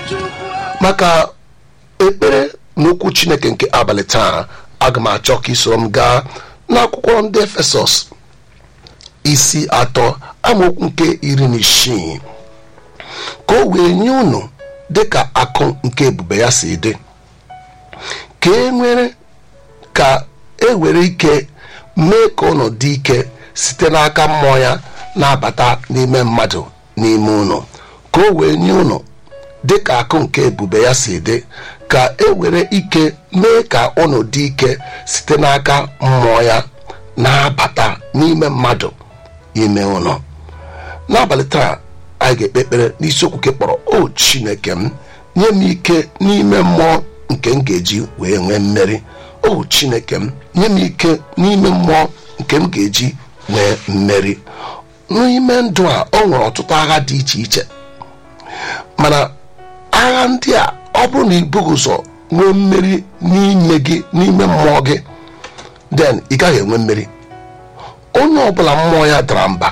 maka ekpere n'okwu chineke nke abalị taa aga m achọ ka isoro m gaa n'akwụkwọ ndị efesọs isi atọ amaokwu nke iri na isii ka o wee nye unu dịka akụ nke ebube ya si dị ka e nwere ka e were ike mee ka unu dị ike site n'aka mmụọ ya na-abata n'ime mmadụ n'ime unu ka o wee nye unu dịka akụ nke ebube ya si dị ka e were ike mee ka unu dị ike site n'aka mmụọ ya na-abata n'ime mmadụ ime unu n'abalị taa anyị ga-ekpe ekpere n'isiokwu nke kpọrọ o chineke m nye m ike n'ime mmụọ nke m ga-eji wee nwee mmeri o chineke m nye m ike n'ime mmụọ nke m ga-eji nwee mmeri n'ime ndụ a o nwere ọtụtụ agha dị iche iche mana agha ndị a ọ bụrụ na ibughị ụzọ nwee mmeri n'ime gị n'ime mmụọ gị den ị gaghị enwe mmeri onye ọbụla mmụọ ya dara mba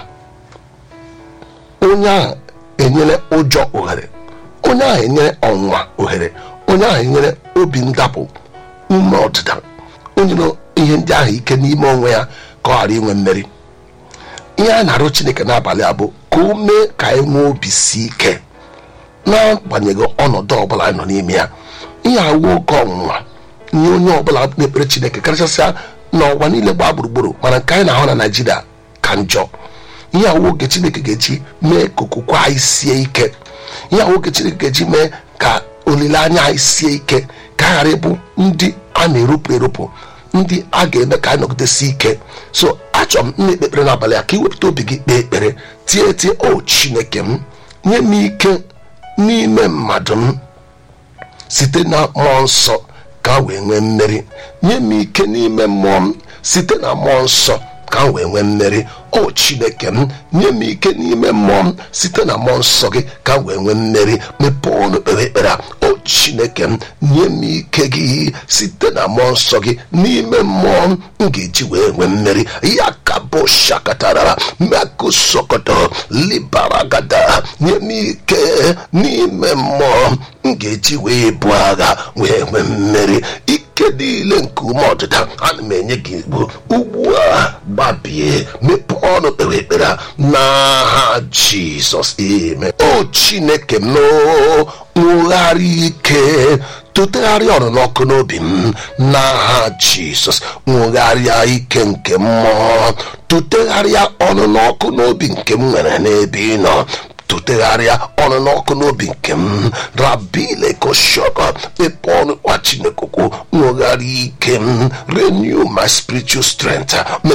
onye ahụ enyere ụjọ ohere onye ahụ enyere ọnwụnwa ohere onye ahụ enyere obi ndapụ ume ọdịda onye na ihe ndị ahụ ike n'ime onwe ya ka ọ ghara inwe mmeri ihe a na-arụ chineke n'abalị a bụ ka o mee ka anyị nwee obi si ike n'agbanyeghị ọnọdụ ọbụla anyị nọ n'ime ya ihe awụ oke ọnwụnwa nye onye ọbụla na-ekpere chineke karịchasịa n'ụwa niile gbaa gburugburu mana nke anyị na-ahụ na naijiria ka njọ ihe awụ oge chineke ga-eji mee ka okwukwe anyị sie ike ihe awụ oge chineke ga-eji mee ka olileanya anyị sie ike ka a ghara ịbụ ndị a na-erupụ erupụ ndị a ga-eme ka anyị nọgidesi ike so achọrọ m nna ekpekpere n'abalị a ka ị wepụta obi gị kpee ekpere tie tie o chineke m nye m ike n'ime mmadụ m site na mmụọ nsọ ka m wee nwee mmeri nye m ike n'ime mmụọ m site na mmụọ nsọ ka m wee nwee mmeri o chineke m nye m ike n'ime mmụọ m site na mmụọ nsọ gị ka m wee nwee mmeri mepee ọnụ kpere ekpere a o chineke m nye m ike gị site na mmụọ nsọ gị n'ime mmụọ m m ga-eji wee nwee mmeri ya ka bụ shakatara mekụsokoto libaragada nye m ike n'ime mmụọ m ga-eji wee bụ agha wee nwee mmeri ike niile nke ume ọdịda ana m enye gị igbo ugbu a gbabie mepee ọnụ kpere ekpere a n'aha jizọs ime o chineke m nwegharị ike tụtegharịa ọnụnọ ọkụ n'obi m n'aha jizọs nwegharịa ike nke mmụọ tụtegharịa ọnụnọ ọkụ n'obi nke m nwere n'ebe ị nọ tụtegharịa ọnụ n'ọkụ n'obi nke m rabile koshọkọ ebe ọnụ kwa chineke okwu nwegharị ike m renew my spiritual strength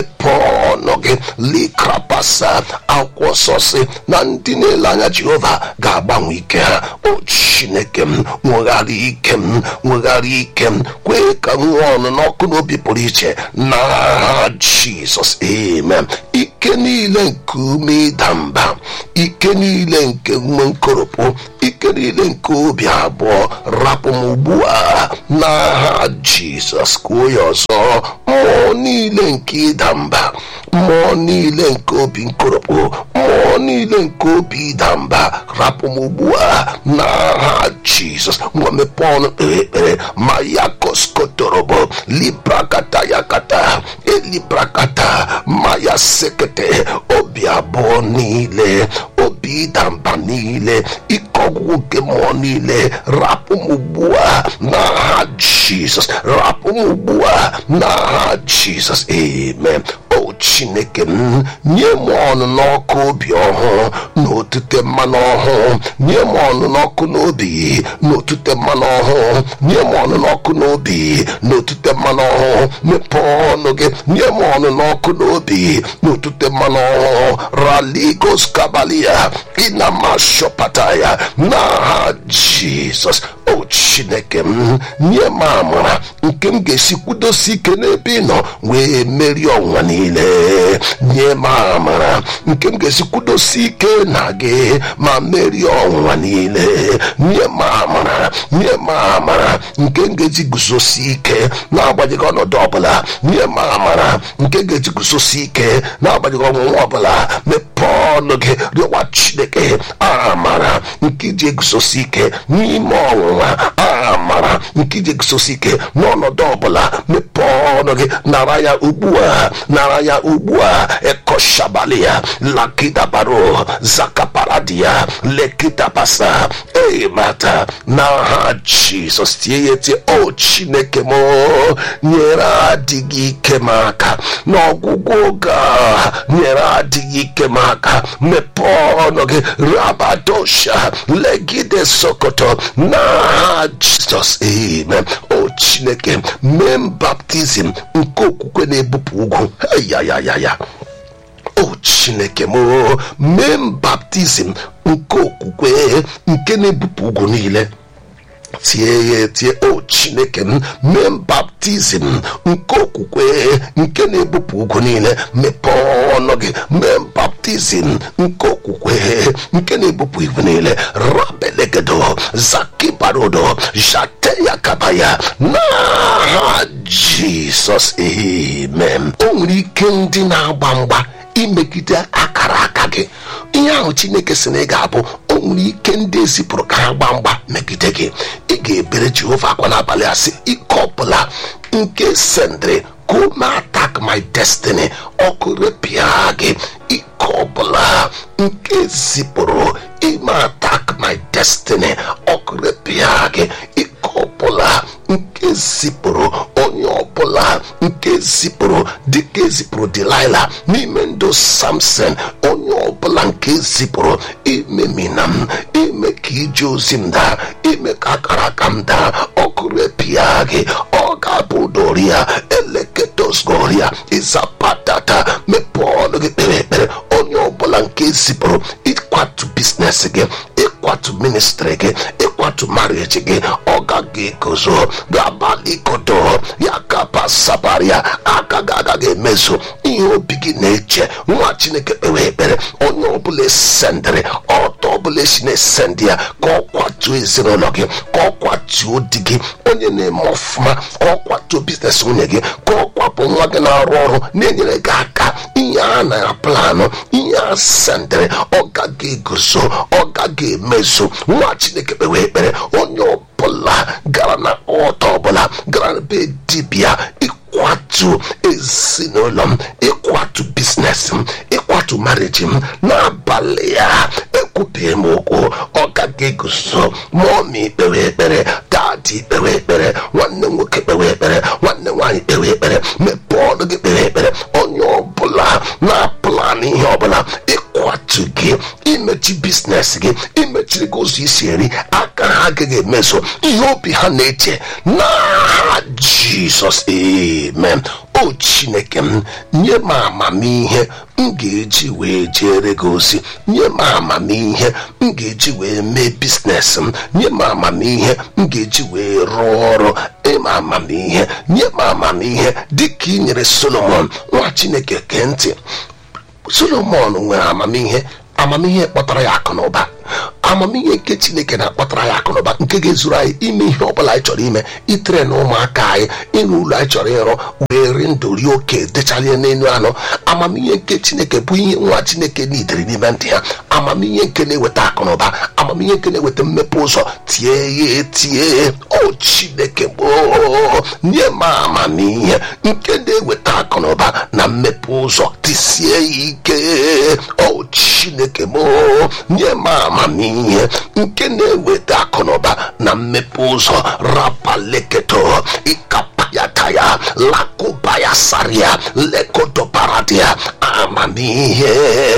mepee ọnụ gị likrapasa akwụkwọ sọsị na ndị na-ele anya jehova ga-agbanwe ike ha o chineke m nwegharị ike m nwegharị ike m kwee ka m nwee ọnụ n'ọkụ n'obi pụrụ iche n'aha jizọs amen ike niile nke ume ịda mba ike niile nke ume nkoropụ ike niile nke obi abụọ rapụ m ugbu a n'aha jizọs kwuo ya ọzọ mmụọ niile nke ịda mba mmụọ niile nke obi nkoropụ mmụọ niile nke obi ịda mba rapụ m ugbu a n'aha jizọs ngwa mepee ọnụ kpere ekpere ma ya koskotorobo librakata yakata elibrakata ma ya sekete obi abụọ niile obi ịda mba niile ike ọgwụgwụ nke mmụọ niile rapụ m ugbu a n'aha jizọs rapụ m ugbu a n'aha jizọs amen o chineke m nye m ọnụ n'ọkụ obi ọhụụ na otute mmanụ ọhụụ nye m ọnụ n'ọkụ n'obi na otute mmanụ ọhụụ nye m ọnụ n'ọkụ n'obi na otute mmanụ ọhụụ mepee ọnụ gị nye m ọnụ n'ọkụ n'obi na otute mmanụ ọhụụ raligos kabalia ịnamashọpata ya n'aha jizọs o chineke m nye m amara nke m ga-esi kwudosi ike n'ebe ị nọ wee merie ọnwa niile nye m amara nke m ga-esi kwudosi ike na gị ma merie ọnwa niile nye m amara nye m amara nke m ga-eji guzosi ike n'agbanyeghị ọnọdụ ọbụla nye m amara nke m ga-eji guzosi ike n'agbanyeghị ọnwụnwa ọbụla mepee ọnụ gị rịọwa chineke amara nke iji eguzosi ike n'ime ọnwụnwa amara nke iji eguzosi ike n'ọnọdụ ọbụla mepee ọnụ gị nara ya ugbu a nara ya ugbu a ekoshabali ya lakidabaro zakaparadia lekidabasa emata n'aha jizọs tie ya tie o chineke m nyere adịghị ike m aka n'ọgwụgwụ oge a nyere adịghị ike m aka mepee ọnụ gị rabadosha legide sokoto n'aha jizọs amen o chineke mee m baptizim nke okwukwe na-ebupụ ugwu yayayaya o chineke m mee m baptizim nke okwukwe nke na-ebupụ ugwu niile tie ya tie o chineke m mee m baptizim nke okwukwe nke na-ebupụ ugwu niile mepee ọnụ gị mee m baptizim nke okwukwe nke na-ebupụ igwu niile rabelegedo zakibarodo jateya kabaya n'aha jizọs amen o nwere ike ndị na-agba mgba imegide akara aka gị ihe ahụ chineke si na ị ga-abụ o nwere ike ndị ezipụrụ ka ha gbaa mgba megide gị ị ga-ebere jehova akwa n'abalị a sị ike ọbụla nke sendịrị come attack my destiny ọkụ repịa gị ike ọbụla nke zipụrụ ime attack my destiny ọkụ repịa gị ike ọbụla nke zipụrụ onye ọbụla nke zipụrụ dịka ezipụrụ delila n'ime ndụ samson onye ọbụla nke zipụrụ imemina m ime ka ije ozi m daa ime ka akara aka m daa ọkụ repịa gị ọ ga-abụ doria eleketosgoria ịzapatata mepee ọnụ gị kpere ekpere onye ọbụla nke zipụrụ ịkwatu biznes gị ịkwatu ministri gị ịkwatu marieji gị ọ gaghị egozo ga-abalị kodo ya kapasabaria aka gị agaghị emezu ihe obi gị na-eche nwa chineke kpewe ekpere onye ọbụla esendịrị ọtọ ọbụla esi na-esendị ya ka ọ kwatuo ezinụlọ gị ka ọ kwatuo di gị onye na-eme ọfụma ka ọ kwatuo biznes nwunye gị ka ọ kwapụ nwa gị na-arụ ọrụ na-enyere gị aka ihe a na planụ ihe a sendịrị ọ gaghị eguzo ọ gaghị emezu nwa chineke kpewe ekpere onye ọbụla gara na ọtọ ọbụla gara na be dibịa ịkwatu ezinụlọ m ịkwatu biznes m ịkwatu mariji m n'abalị ya ekwubeghị m okwu ọ gaghị eguzo mọmi kpewe ekpere dadi kpewe ekpere nwanne nwoke kpewe ekpere nwanne nwaanyị kpewe ekpere mepee ọnụ gị kpewe ekpere onye ọbụla na-apụlanụ ihe ọbụla ịkwatu gị imechi biznes gị imechiri gị ụzọ isi eri aka ha agaghị emeso ihe obi ha na-eche n'aha jizọs amen o chineke m nye m amamihe m ga-eji wee jere gị ozi nye m amamihe m ga-eji wee mee biznes m nye m amamihe m ga-eji wee rụọ ọrụ ịma amamihe nye m amamihe dịka ị nyere solomon nwa chineke kee ntị solomon nwere amamihe amamihe kpọtara ya akụ na ụba amamihe nke chineke na-akpọtara ya akụ na ụba nke ga-ezuru anyị ime ihe ọbụla anyị chọrọ ime itere na ụmụaka anyị ịrụ ụlọ anyị chọrọ ịrụ wee ri ndụ rie oke dechalie n'elu anụ amamihe nke chineke bụ ihe nwa chineke nidere n'ime ndị ha amamihe nke na-eweta akụ na ụba amamihe nke na-eweta mmepe ụzọ tie ya etie o chineke gboo nye m amamihe nke na-eweta akụ na ụba na mmepe ụzọ tisie ya ike o chineke gboo nye m amamihe nke na-eweta akụnụba na mmepe ụzọ rapaleketo ịkapayataya lakụbaya saria lekotoparadia amamihe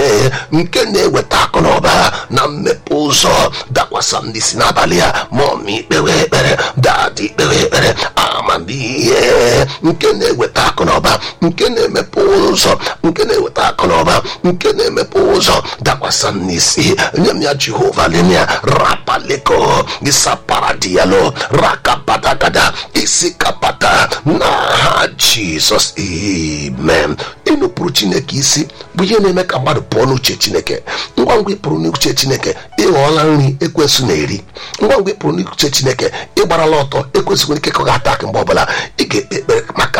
nke na-eweta akụnụba na mmepe ụzọ dakwasa ndị si n'abalị a mọmi kpewe ekpere dadi kpewe ekpere amamihe nke na-eweta akụnụba nke na-emepe ụzọ nke na-eweta akụnụba nke na-emepe ụzọ dakwasa n'isi nye m ya jehova lemia rapaleko isaparadialo rakabadagada isikapata n'aha jizọs amen ịnụpụrụ chineke isi bụ ihe na-eme ka mmadụ pụọ n'uche chineke ngwa ngwa ịpụrụ n'uche chineke ịghọọla nri ekwesị na-eri ngwa ngwa ịpụrụ n'uche chineke ịgbarala ọtọ ekwesịghị ike ka ọ ga-ata mgbe ọbụla ị ga-ekpe ekpere maka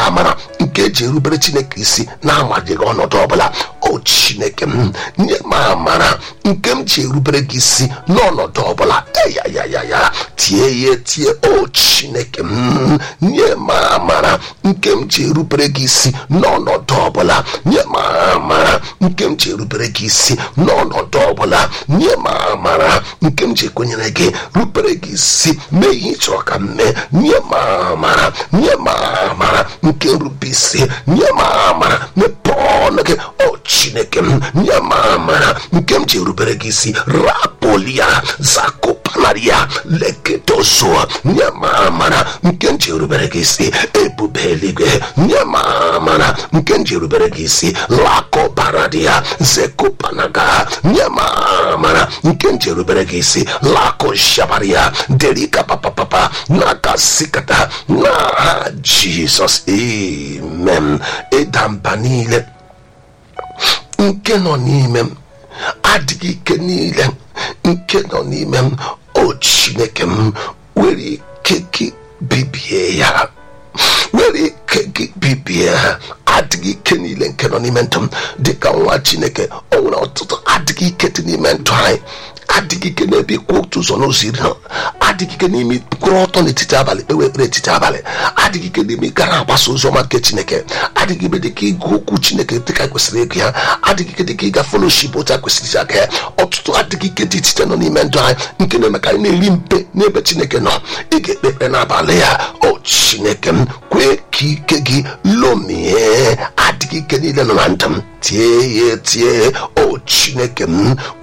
amara nke eji erubere chineke isi na-amajighị ọnọdụ ọbụla o chineke m nye m amara nke m ji erubere gị isi n'ọnọdụ ọbụla eyayayaya tie ya tie o chineke m nye m amara nke m ji erubere gị isi n'ọnọdụ ọbụla nye m amara nke m ji erubere gị isi n'ọnọdụ ọbụla nye m amara nke m ji ekwenyere gị rubere gị isi mee ihe ị chọrọ ka m mee nye m amara nye m amara nke nrube isi nye m amara mepee ọnụ gị o chineke m nye m amara nke m ji erubere gị isi rapolia zakopanaria leketozoa nye m amara nke m ji erubere gị isi ebube eluigwe nye m amara nke m ji erubere gị isi lakobaradia zekopanaga nye m amara nke m ji erubere gị isi lako shabaria derika papapapa n'aka sikata n'aha jizọs amen ịda mba niile nke nọ n'ime m adịghị ike niile nke nọ n'ime m o chineke m were ike gị bibie ya were ike gị bibie ha adịghị ike niile nke nọ n'ime ndụ m dịka nwa chineke o nwere ọtụtụ adịghị ike dị n'ime ndụ anyị adịghị ike n'ebe ịkwụ otu ụzọ n'ụzọ iri ha adịghị ike n'ime kwụrụ ọtọ n'etiti abalị kpewe ekpere etiti abalị adịghị ike n'ime gara agbasa ozi ọma nke chineke adịghị ike dịka ịgụ okwu chineke dịka kwesịrị ịgụ ya adịghị ike dịka ịga foloship otu a kwesịrị isi aga ya ọtụtụ adịghị ike dị iche nọ n'ime ndụ anyị nke na-eme ka anyị na-eri mpe n'ebe chineke nọ ị ga-ekpe ekpere n'abalị ya o chineke m kwee ka ike gị lomie adịghị ike niile nọ na ndụ m tie ya tie o chineke m